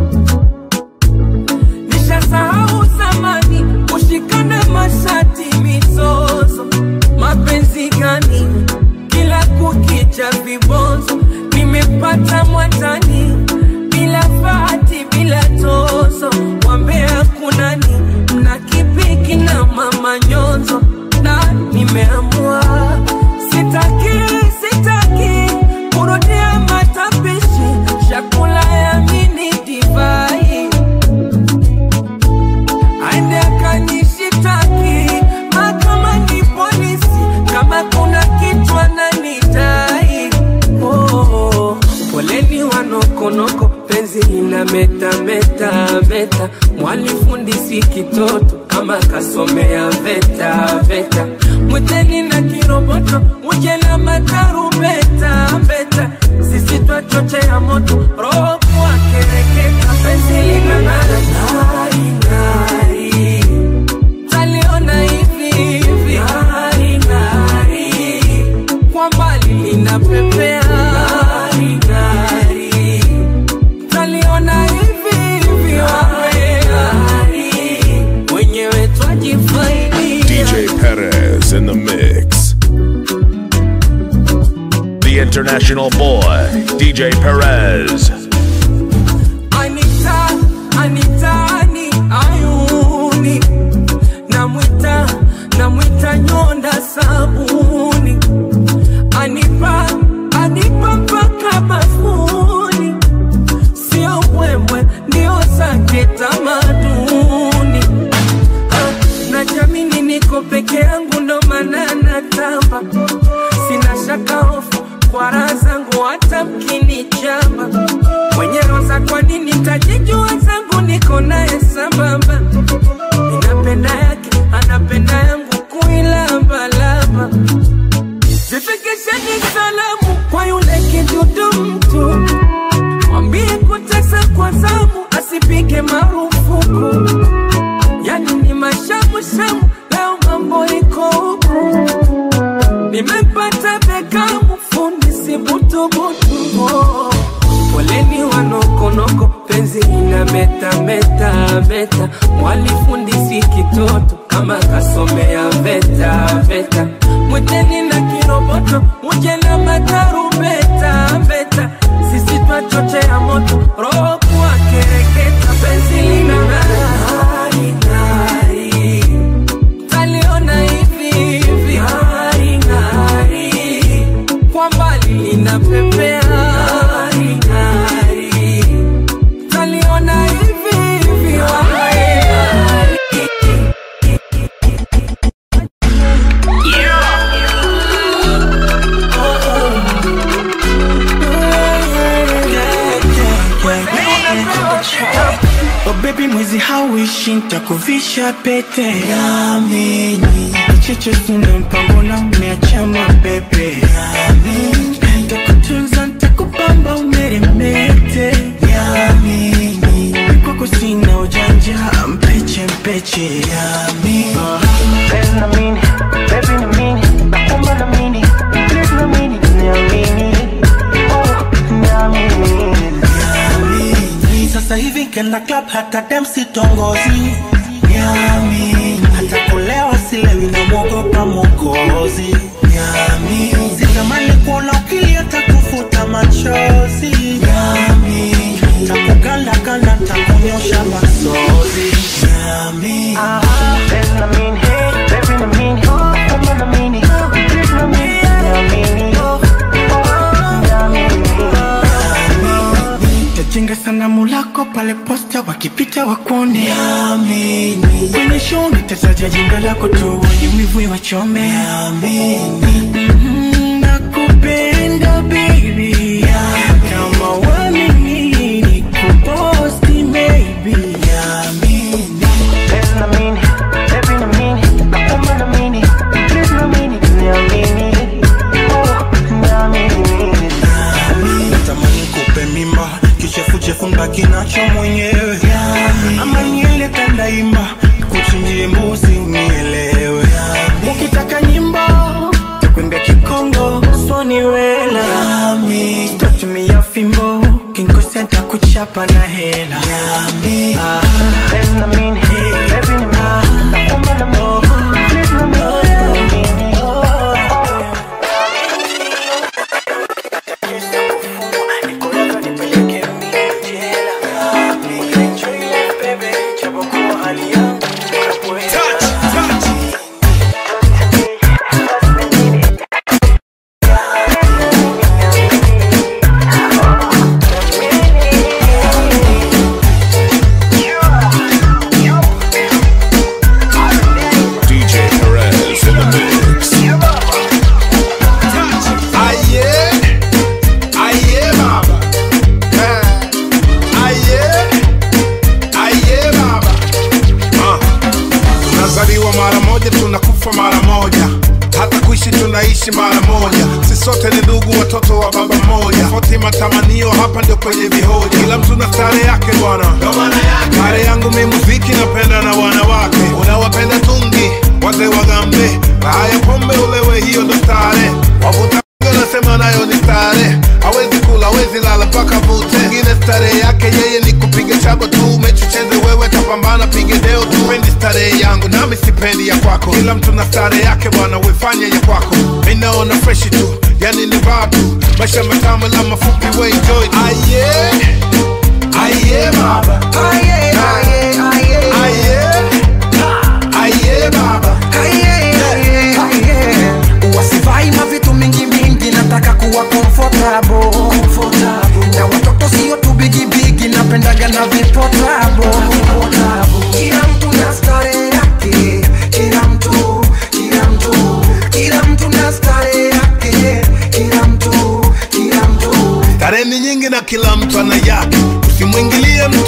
nishasahau zamani kushikana mashati mizozo mapenzi gani kila kukicha vibonzo nimepata mwatani bila fati bila tozo wambea kunani mna kipiki na mama nyonzo na nimeamua sitaki sitaki kurudia matapishi chakula ya mini divai aende akanishitaki mahakamani polisi kama kuna kitu ananidai oh, poleni wanokonoko penzi lina meta meta meta mwalifundisi kitoto kama kasomea veta veta mwiteni na kiroboto muje na matarubeta beta sisi twachochea moto roho kuwakereketa penzi lina ng'ara ng'ari ng'ari taliona hivi hivi ng'ari ng'ari kwa mbali linapepea ng'ari ng'ari taliona hivi hivi ng'ari ng'ari wenyewe twajifaidi DJ Perez in the mix. The international boy, DJ Perez. Anita, Anita, ni ayuni namwita namwita nyonda sabuni anipa anipa mpaka bafuni sio mbwembwe ndio zake tamaduni Ah, na sitajijua zangu niko naye sambamba ninapenda yake anapenda yangu kuilambalamba zifikisheni salamu kwa yule kidudu mtu mwambie kutesa kwa zamu asipige marufuku yani ni mashamushamu leo mambo iko huku nimepata bekamu fundi sibutubutu oh. poleni wanokonoko penzi ina meta meta meta mwalifundisi kitoto kama kasomea veta veta mwiteni na kiroboto muje na matarumbeta mbeta sisi twachochea moto roho kuwa kereketa penzi lina ng'ari ng'ari taliona hivi hivi ng'ari ng'ari kwa mbali linapepea ng'ari ng'ari taliona hivi hivi ng'ari ng'ari Oh baby mwezi hauishi ntakuvisha pete Yamini Cheche sina mpango na umeacha mabebe Yamini Ntakutunza ntakupamba umeremete Yamini Kwako sina ujanja mpeche mpeche Yamini Baby na mini, baby na mini, naomba na mini, please na mini, niamini, oh, niamini. Yamini Sasa hivi kenda club hata dem sitongozi Yamini Hata kulewa silewi na mwogopa mwokozi Yamini Sitamani kuona ukilia takufuta machozi Yamini Takuganda ganda takunyosha masozi Yamini Baby na mini, baby na mini, naomba na mini, please na mini, niamini, oh, niamini. Tajenga sanamu lako pale posta wakipita wakuone Yamini Kwenye show nitataja jina lako tu wenye wivu wachome Yamini Nakupenda baby Kama wamini nikuposti maybe Yamini Baby na mini, baby na mini, naomba na mini, please na mini, niamini, oh, niamini. Natamani kupe mimba kichefuchefu mbaki nacho mwenyewe ama niele tandaimba kuchinjie mbuzi unielewe ukitaka nyimbo takwenda kikongo swaniwela tatumia fimbo kinkosea takuchapa na hela Ah. Baby na mini, baby na mini, naomba na mini, please na mini, niamini, oh, DJ Perez in the mix. Aye, aye, baba. Eh, aye, aye, baba. Ah. Tunazaliwa mara moja, tunakufa mara moja, hata kuishi tunaishi mara moja. Sisi sote ni ndugu, watoto wa baba mmoja. Tofauti matamanio, hapa ndio kwenye vihoja. Kila mtu na stare yake bwana, stare yangu mi muziki, napenda na wanawake. Unawapenda tungi, wazee wagambe, raha ya pombe ulewe, hiyo ndo stare. Wavuta nasema nayo ni stare, hawezi kula, hawezi lala mpaka vute. Mwingine stare yake yeye ni kupiga chabo tu, mechi cheze wewe, tapambana pige deo tu. Pendi stare yangu nami sipendi ya kwako, kila mtu na stare yake bwana, wefanye ya kwako. Mi naona freshi tu, yani ni vibe tu, maisha matamu la mafupi, we enjoy tu. Aye, aye baba, aye, aye, aye, aye, aye baba, wasivai mavitu mingi mingi nataka kuwa comfortable. na watoto sio tu bigibigi napendaga na vipotabo kila mtu na stare yake kila mtu kila mtu kila mtu na stare yake Starehe ni nyingi na kila mtu ana yake, usimwingilie mtu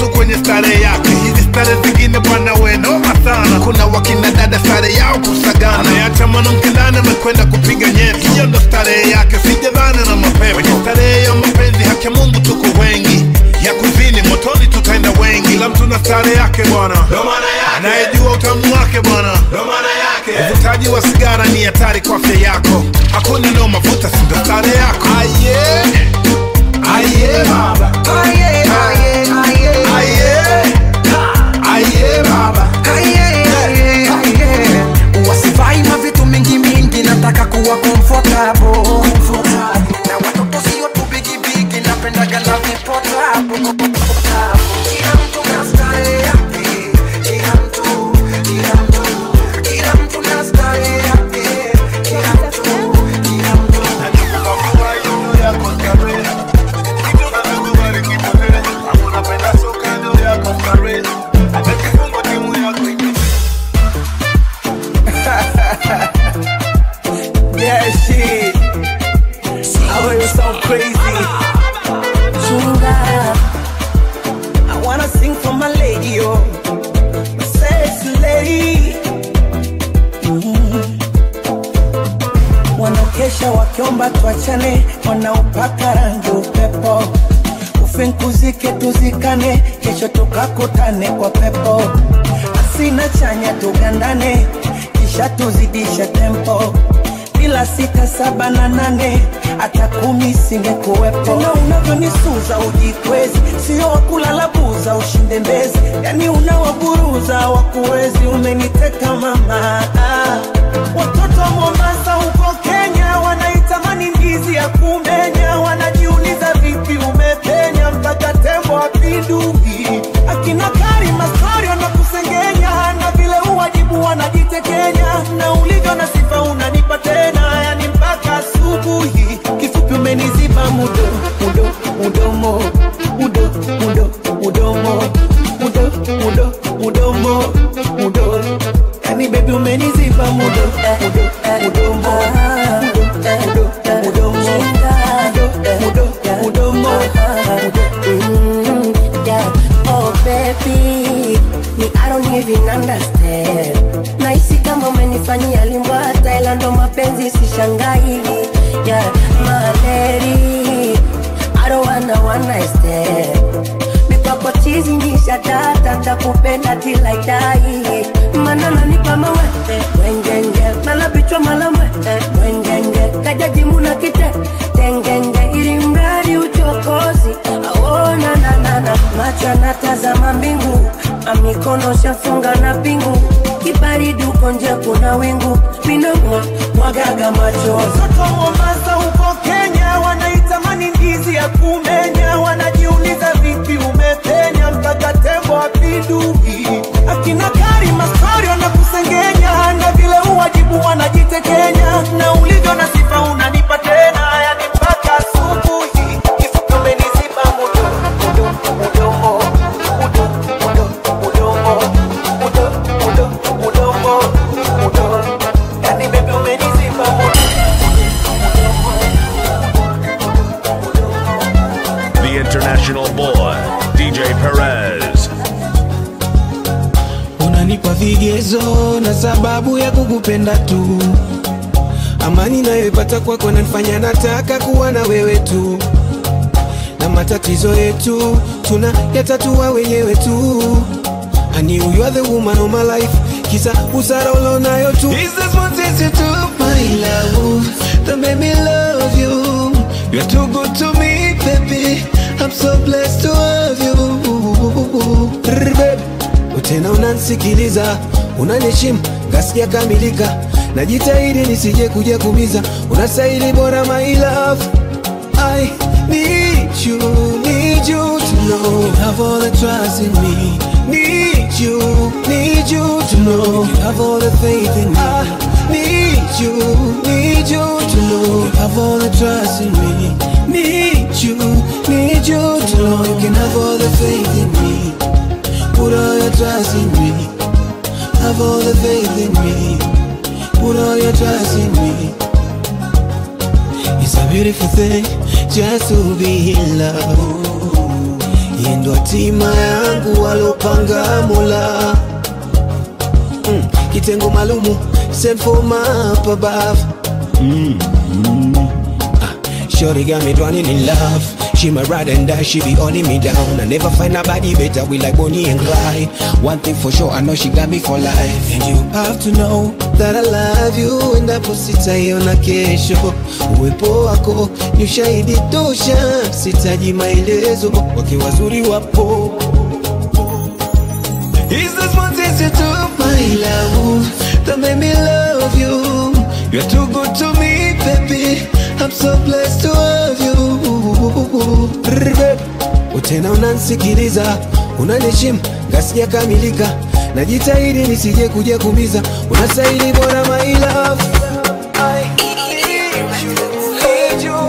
stare zingine bwana we noma sana kuna wakina dada stare yao kusagana ameacha mwanamke ndani amekwenda kupiga nyeti hiyo ndo starehe yake sijadhani na mapepo kwenye starehe ya mapenzi haki ya mungu tuko wengi ya kuzini motoni tutaenda wengi kila mtu na stare yake bwana anayejua utamu wake bwana uvutaji wa sigara ni hatari kwa afya yako hakuna nao mavuta sindo stare yako aye aye baba Aye, aye, aye. aye aye baba Aye, aye, aye. wasivai mavitu mingi mingi nataka kuwa comfortable na watoto sio tu bigibigi napendaga na vipotable kila mtu na style yake kila mtu kila mtu kila mtu na style yake kila mtu kila mtu Yeah, shit. I was so crazy. Chunga I wanna sing for my lady, oh, my sexy lady. Mm. Wanaokesha wakiomba tuachane, wanaopaka rangi upepo, ufinkuzike tuzikane, kesho tukakutane kwa pepo, asina chanya tugandane, kisha tuzidishe tempo bila sita saba na nane hata kumi singekuwepo. Tena unavyonisuza ujikwezi, sio wakulala buza ushinde mbezi, yani unawaburuza wakuwezi. Umeniteka mama, ah. watoto wa Mombasa huko Kenya wanaitamani ndizi ya kumenya, wanajiuliza vipi umepenya mpaka tembo apinduki. Akina Karima story wanakusengenya na vile uwajibu wanajitekenya, na ulivyo na sifa unanipa tena, yani mpaka asubuhi. Kifupi umeniziba mudo mudo mudomo mudo mudo mudomo mudo mudo mudomo mudo, yani baby umeniziba mudo mudo mudomo mudo mudo mudomo mudo mudo mudomo Mm, yeah. Oh baby, me I don't even understand. Nahisi kama umenifanyia limbwa Thailand, ndo mapenzi sishangai. Yeah, my lady, I don't wanna one night stand. Mikwako chizi nisha data, takupenda till I die. Mana nanipa mawete, wengenge, mala bichwa mala mwete, wengenge, kajaji muna kite, tengenge, ili mradi uchokozi, aona na na na, macho anatazama mbingu, amikono shafunga na pingu, kibaridi uko nje kuna wingu, minamwa mwagaga machozi. Watoto wa Mombasa huko Kenya wanaitamani ndizi ya kumenya, wanajiuliza vipi umepenya mpaka tembo apinduki. Akina Karima story wanakusengenya, na vile uwajibu wanajitekenya, na ulivyo na sifa unanipa tena, yani mpaka asubuhi. Kifupi umeniziba mudo mudo mudomo mudo mudo mudomo mudo mudo mudomo mudo, yani baby umeniziba mudo The international boy, DJ Perez. unanipa vigezo na sababu ya kukupenda tu amani nayoipata kwako nanifanya nataka kuwa na wewe tu na matatizo yetu tuna yatatua wenyewe tu I knew you are the woman of my life kisa usara ulionayo tu Is this what is you do my love that made me love you You're too good to me baby I'm so blessed to have you Brr, baby tena unansikiliza unaniheshimu ngasikia kamilika najitahidi nisije kuja kumiza unastahili bora my love I need you, need you to know you have all the trust in me. Need you, need you to know you have all the faith in me. I need you, need you to know you have all the trust in me. Need you, need you to know you can have all the faith in me. Put all your trust in me. Have all the faith in me. Put all your trust in me. It's a beautiful thing just to be in love. yeye ndo hatima yangu walopanga Mola mm. kitengo maalumu sent for my up above mm. Mm. Ah, Shorty got me drowning in love. She my ride and die, she be holding me down. I never find nobody better. We like Bonnie and Clyde. One thing for sure, I know she got me for life. And you have to know that I love you. Endapo sitaiona kesho, uwepo wako ni ushahidi tosha. Sitaji maelezo, wake wazuri wapo. Is this one thing you do, my love, that made me love you? You're too good to me, baby. I'm so blessed to have you. Utena unansikiliza, unaniheshimu, ngasija kamilika. Najitahidi nisije kuja kumiza, unastahili bora my love. I need you.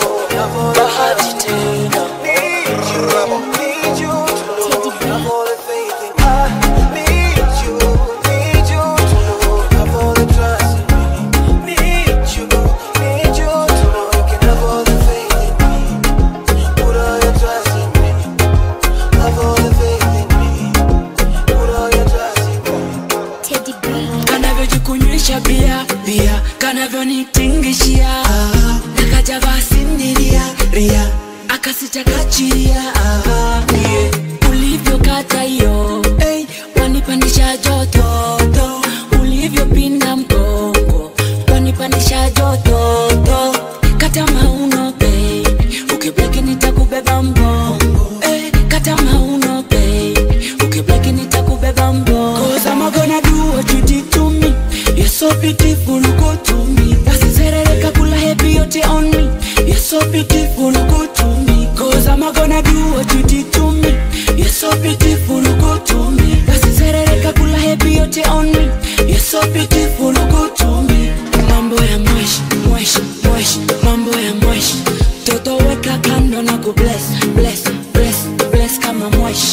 Bahati tena. Need you. Have all the faith in I need you, need you to know. Have all the trust in me. Need you, need you to know. You can have all the faith in me. Put all your trust in me. Have all the faith in me. Put all your trust in me. kanavyojikunywesha bia bia kanavyonitingishia nakajava sindiria ria akasitakachiria yeah. ulivyokata hiyo hey, wanipandisha jototo ulivyopinda mgongo wanipandisha jototo kata mauno babe ukibleki nitakubeba mbongo hey, kata mauno babe ukibleki nitakubeba mbongo Cause I'm gonna do what you did to me You're so beautiful, go to me Basi serereka kula happy yote on me You're so beautiful, go to me Cause I'm gonna do what you did to me You're so beautiful, go to me Basi serereka kula happy yote on me You're so beautiful, go to me Mambo ya mwesh, mwesh, mwesh Mambo ya mwesh Toto weka kando na ku bless, bless, bless, bless kama mwesh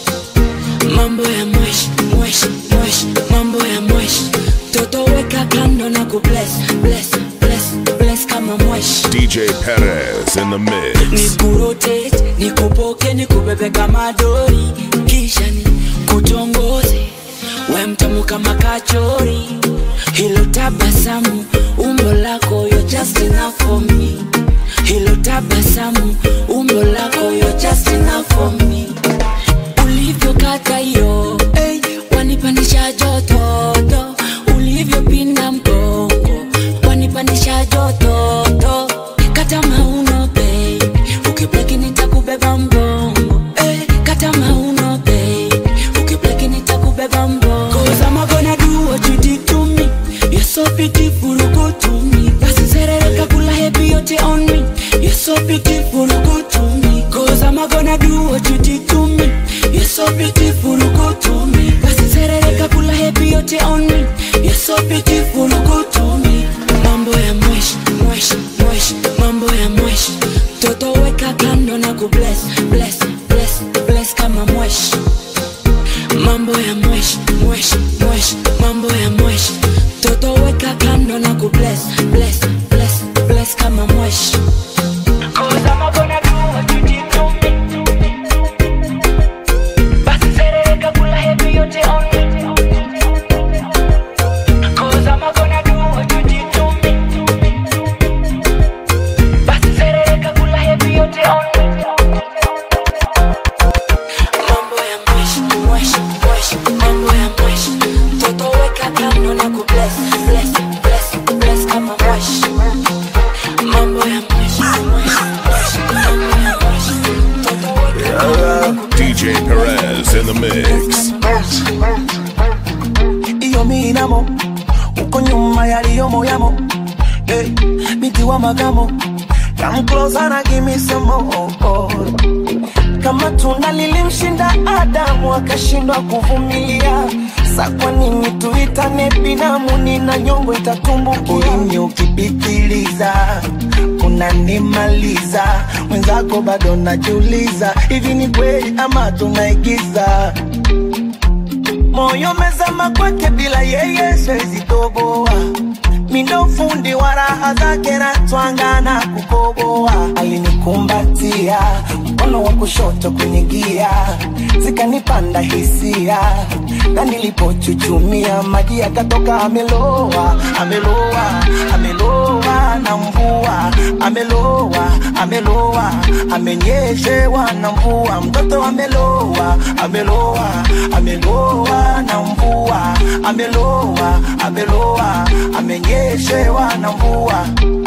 mambo ya mwesh mwesh mwesh mambo ya mwesh toto weka kando na ku bless bless bless bless kama mwesh DJ Perez in the mix. nikurotate nikupoke nikubebe kama dori kisha ni kutongoze we mtamu kama kachori hilo tabasamu umbo lako you're just enough for me hilo tabasamu umbo lako you're just enough for me ulivyokata hiyo hey, wanipandisha jototo ulivyopinda mgongo wanipandisha jototo kata mauno bei ukibleki nitakubeba mbongo hey, kata mauno bei ukibleki nitakubeba mbongo Cause I'm gonna do what you did to me You're so beautiful, go to me Basi serereka kula happy yote on me You're so beautiful, go to me Cause I'm gonna do what you did to me You're so beautiful, go to me Basi serereka kula happy yote on me You're so beautiful, go to me Mambo ya mwesh, mwesh, mwesh Mambo ya mwesh Toto weka kando na ku bless, bless, bless, bless kama mwesh mambo ya mwesh mwesh mwesh mambo ya mwesh toto weka kando na ku bless bless bless bless kama mwesh Cause I'm gonna do what you did to me. Basi serereka kula happy yote on me. Cause I'm gonna do what you did to me. Basi serereka kula happy yote on me. Mambo ya mwesh mwesh mwesh mambo ya mwesh toto weka kando na ku bless bless bless bless kama mwesh mambo ya mwesh mwesh mwesh mambo ya mwesh toto weka kando na ku DJ Perez in the mix. iyo minamo uko nyuma yaliyomo yamo hey, binti wa magamo come closer na give me some more kama tunda lilimshinda Adamu akashindwa kuvumilia, sa kwa nini tuitane binamu? Nina nyongo itatumbukia. Ulimi ukipitiliza unanimaliza, mwenzako bado najiuliza, hivi ni kweli ama tunaigiza? Moyo mezama kwake, bila yeye siwezi toboa. Mindo fundi wa raha zake na twanga na kukoboa. Alinikuwa alinikumbatia mkono wa kushoto kwenye gia zikanipanda hisia na nilipochuchumia maji yakatoka ameloa ameloa ameloa na mvua ameloa ameloa amenyeshewa na mvua mtoto ameloa ameloa ameloa na mvua ameloa ameloa amenyeshewa na mvua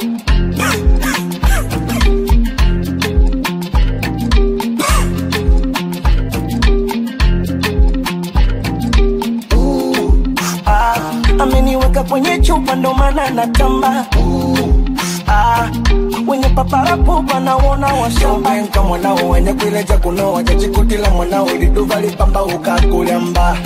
ah, ameniweka kwenye chupa ndo maana natamba ah, wenye paparapo naona washambanka mwanao wenye kuileja kunoa jajikutila mwanao liduva lipamba ukakulyamba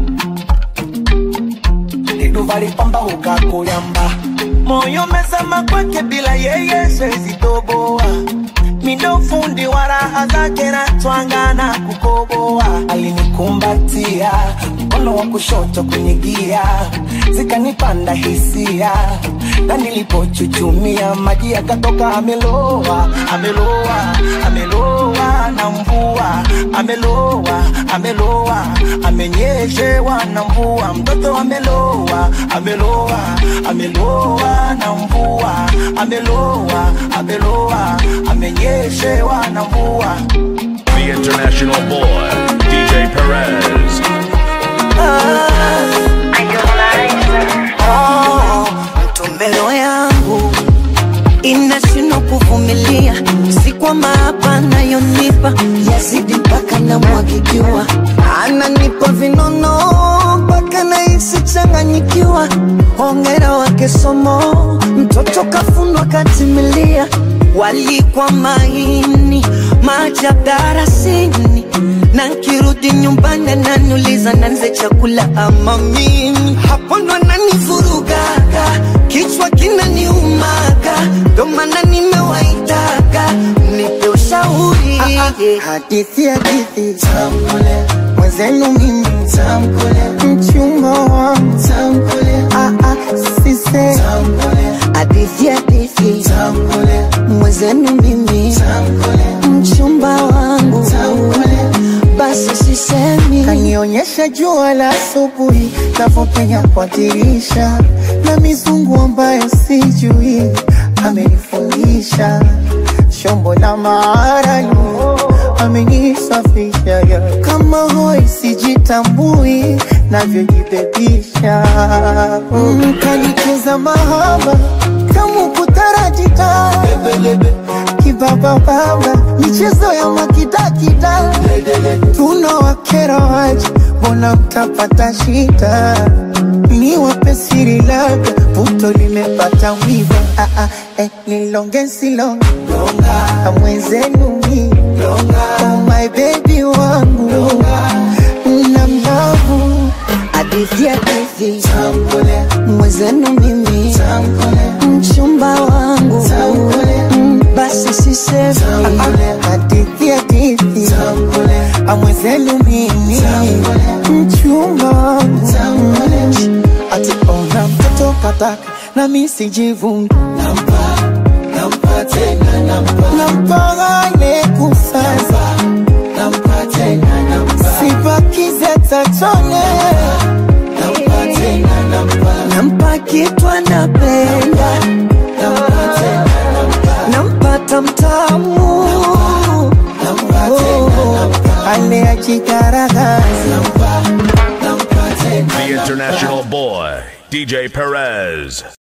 liduva lipamba ukakulyamba moyo mesama kwake bila yeye sezitoboa mindo fundi wa raha zake na twangana kukoboa alinikumbatia mkono wa kushoto kwenye gia zikanipanda hisia na nilipochuchumia maji yakatoka ameloa ameloa ameloa na mvua ameloa ameloa amenyeshewa na mvua mtoto ameloa ameloa ameloa na mvua ameloa ameloa amenyeshewa na mvua The international boy, DJ Perez. Oh, mtombero yangu inashindwa kuvumilia, si kwamba hapa anayonipa yazidi mpaka namwagikiwa, ananipa vinono mpaka nahisi changanyikiwa. Hongera wake somo, mtoto kafundwa katimilia, walikwa maini maajabu darasini na nkirudi nyumbani ananiuliza nanze chakula ama mimi hapo ndo ananivurugaga kichwa kinaniumaga ndo maana nimewaitaga nipe ushauri hadithi hadithi tamkule mwenzenu mimi tamkule mchumba wangu tamkule ah, ah, sise tamkule hadithi hadithi tamkule mwenzenu mimi tamkule mchumba wangu tamkule basi sisemi kanionyesha jua la asubuhi navyopenya kwa dirisha na mizungu ambayo sijui amenifundisha shombo la maarani amenisafisha ya kama hoi sijitambui navyojibebisha mm, kanicheza mahaba kama kutarajita kibabababa michezo ya makidakida tunawakera waje mbona mtapata shida ni wape siri labda puto limepata wiva ah, ah, eh, nilonge silonge mwenzenu mi oh my baby wangu na mlavu hadithi hadithi mwenzenu mimi mchumba wangu Mm, basi sisemi hadithi hadithi amwezenu mimi mchumba wangu ati ona mtoto kataka na mi sijivungi nampagane kusaza sibakize tachone nampa kitu anapenda nampata mtamu ale ajigaragaza The international boy, DJ Perez.